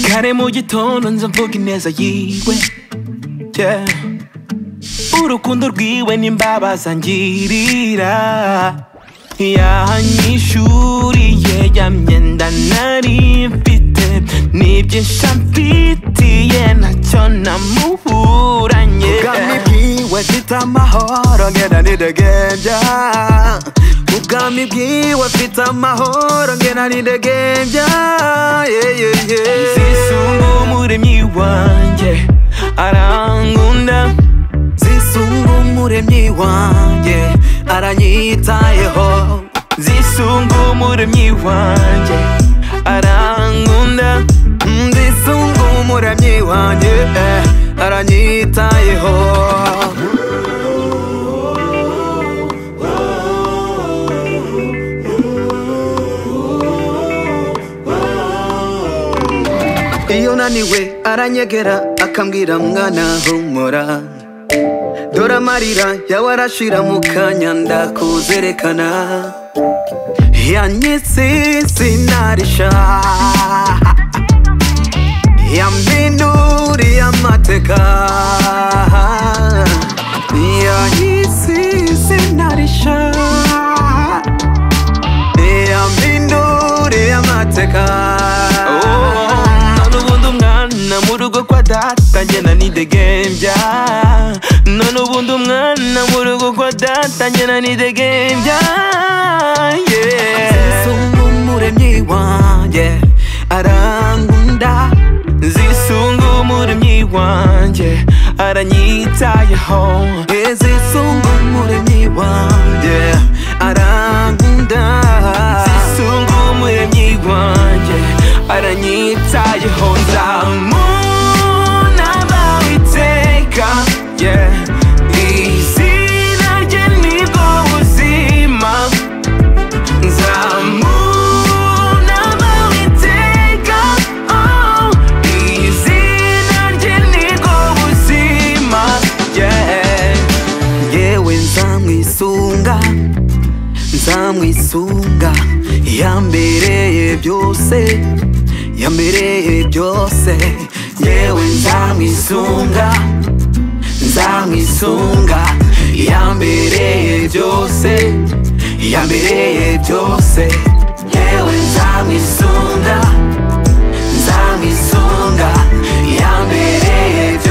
잘해 모이톤 완전 포기내서 이외 yeah. 우르콘돌 귀웬님 바바산 지리라 야니 슈리에 얌옌단 나리 피트 닙진 샴피티에 나천나 무후란 예 Buka mi biwe fita mahoro ngena nidegemja Buka mi biwe fita mahoro ngena nidegemja yeah, yeah, yeah. 시승고물에 미완 예 아랑군다 zisungumure myi wanjye aranyitayeho zisungumure myiwanjye arankunda zisungumure myi wanjye eh, aranyitayeho iyo naniwe aranyegera akambwira mwana humura dore amarira yawe arashira mu kanya ndakuzerekana yanyitse sinarisha yaminuriye amateka yanyitse sinarisha yaminuriye amateka none ubundi umwana mu rugo kwa data ngena nidegembya none ubundi umwana mu rugo kwa data ngena nidegembya zisungumuremyi wanjye arangunda zisungumure myiwanjye aranyitayeho ezisungumuremyi wanjye arangunda zisungumure myiwanjye aranyitayeho nzamuna bawe iteka yeah. izina rye nibwo buzima nzamuna bawe iteka oh. izina rye nibwo buzima yeah. yewe nzamwisunga nzamwisunga yambereye byose yambereye byose yewe nzamwisunga nzamwisunga yambereye byose yambereye byose yewe nzamwisunga nzamwisunga yambereye byose